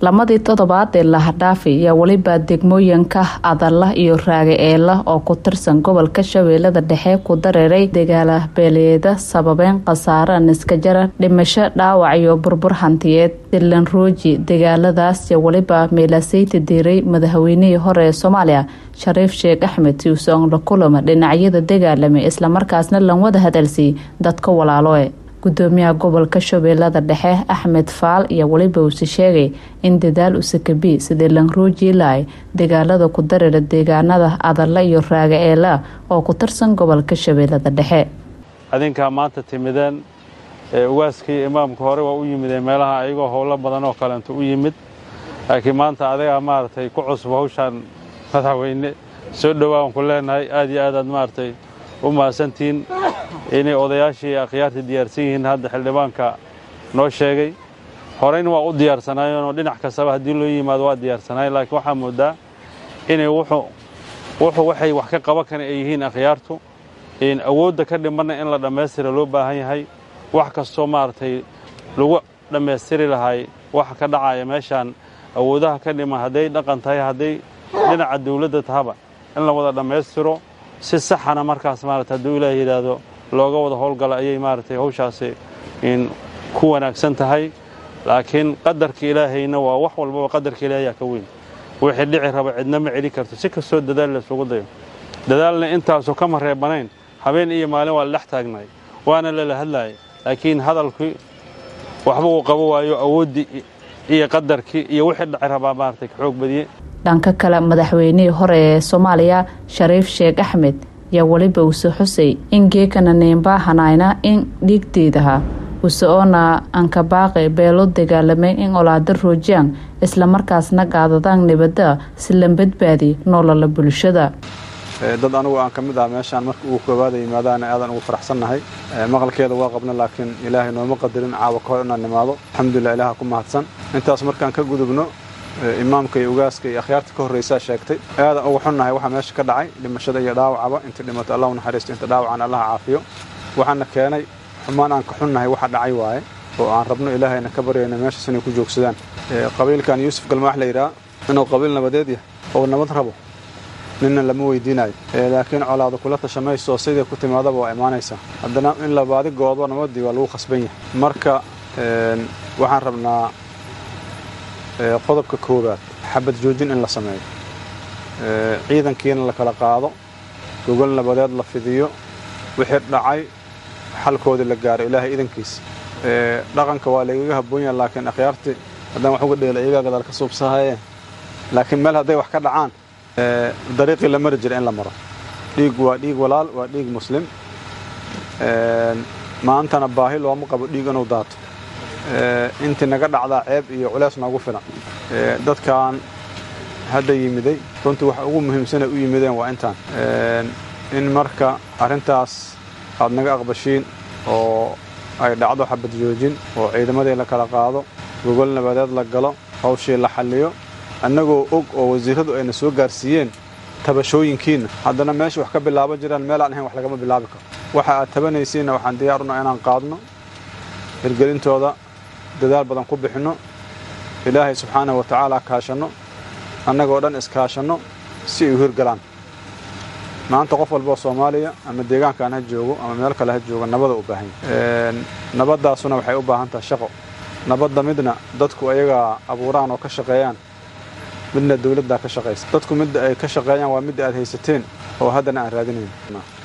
lamadii toddobaad ee lahadhaafi ayaa weliba degmooyinka adalla iyo raage eela oo ku tirsan gobolka shabeellada dhexe ku dareeray dagaala beeleeda sababeen khasaare niskajara dhimasho dhaawac iyo burbur hantiyeed dilan rooji dagaaladaas iyo weliba meelaseyti diiray madaxweynihii hore ee soomaaliya shariif sheekh axmed tiuson la kulama dhinacyada dagaalamay islamarkaasna lan wada hadalsiy dadka walaaloe gudoomiyaha gobolka shabeellada dhexe axmed faal iyo weliba uuse sheegay in dadaal usakabi sidii lanruujiilay dagaalada ku dareera deegaanada adalla iyo raaga eela oo ku tirsan gobolka shabeellada dhexe adinkaa maanta timideen ugaaskii imaamka hore waa u yimideen meelaha ayagoo howlo badan oo kalenta u yimid laakiin maanta adagaa maaragtay ku cusub hawshaan madaxweyne soo dhowaan ku leenahay aad iyo aadaad maaragtay u mahadsantihiin inay odayaashii akhyaartii diyaarsan yihiin hadda xildhibaanka noo sheegay horeyna waa u diyaarsanaayeenoo dhinac kastaba haddii loo yimaado waa diyaarsanaayeen laakiin waxaa moodaa inay wuxuu waxay wax ka qaban kara ay yihiin akhyaartu awoodda ka dhimanna in la dhammaystira loo baahan yahay wax kastoo maaragtay lagu dhammaystiri lahay waxa ka dhacaya meeshaan awoodaha ka dhiman hadday dhaqan tahay hadday dhinaca dawladda tahaba in la wada dhammaystiro si saxana markaas maarata hadduu ilaah yidhaahdo looga wada howlgala ayay maaragtay hawshaasi ku wanaagsan tahay laakiin qadarka ilaahayna waa wax walbaba qadarka ilaahayaa ka weyn wixii dhici raba cidna ma celi karto si kastoo dadaal laysugu dayo dadaalna intaasu kama reebanayn habeen iyo maalin waa la dhex taagnaay waana lala hadlaaya laakiin hadalkii waxba uu qabo waayo awooddii iyo qadarkii iyo wixii dhici rabaa maaragtay ka xoog badiye dhanka kale madaxweynihii hore ee soomaaliya shariif sheekh axmed yaa weliba uuse xusay in geekana neembaahanayna in dhiigdeedaha use oona ankabaaqe beelo dagaalamay in olaada roojiyaan islamarkaasna gaadadaan nibada si la badbaadi noolala bulshada dad anugu aan ka mid ah meeshaan marka ugu koowaada yimaadaana aadan ugu faraxsannahay maqalkeeda waa qabna laakiin ilaahay nooma qadarin caawa ka hor inaan nimaado alxamdulilah ilaaha ku mahadsan intaas markaan ka gudubno imaamka iyo ugaaska iyo akhyaarta ka horraysaa sheegtay aadan ugu xunnahay waxaa meesha ka dhacay dhimashada iyo dhaawacaba inta dhimato allahu naxariisto inta dhaawacana allaha caafiyo waxaana keenay xumaan aan ka xunnahay waxa dhacay waaye oo aan rabno ilaahayna ka baryayna meeshaas inay ku joogsadaan qabiilkan yuusuf galmaax la yidhaha inuu qabiil nabadeed yahay oo nabad rabo ninna lama weydiinayo laakiin colaada kula tashamayso oo siday ku timaadaba waa imaanaysaa haddana in la baadi goodo nabadii waa lagu khasban yahay marka waxaan rabnaa qodobka koowaad xabad joojin in la sameeyo ciidankiina la kala qaado gogol nabadeed la fidiyo wixii dhacay xalkoodii la gaaro ilaahay idankiisa dhaqanka waa laygaga habboon yaha laakiin akhyaartii haddaan wax uga dheela iyagaa gadaal ka suubsahayeen laakiin meel hadday wax ka dhacaan dariiqii la mari jira in la maro dhiig waa dhiig walaal waa dhiig muslim maantana baahi looma qabo dhiig inuu daato intii naga dhacdaa ceeb iyo culeys noogu filan dadkan hadda yimiday runtii waxa ugu muhiimsanay u yimideen waa intaan in marka arrintaas aad naga aqbashiin oo ay dhacdo xabad joojin oo ciidamadii la kala qaado gogol nabadeed la galo hawshii la xalliyo annagoo og oo wasiirradu ayna soo gaarsiiyeen tabashooyinkiinna haddana meesha wax ka bilaaban jiraan meel aan ahayn wax lagama bilaabi karo waxa aad tabanaysiinna waxaan diyaaruna inaan qaadno hirgelintooda dadaal badan ku bixinno ilaahay subxaanahu wa tacaala kaashanno annagoo dhan iskaashanno si ay u hirgalaan maanta qof walboo soomaaliya ama deegaankaan ha joogo ama meel kale ha joogo nabada u baahan yahay nabaddaasuna waxay u baahan tahay shaqo nabadda midna dadku ayagaa abuuraan oo ka shaqeeyaan midna dawladdaa ka shaqaysa dadku midda ay ka shaqeeyaan waa midda aad haysateen oo haddana aan raadinayn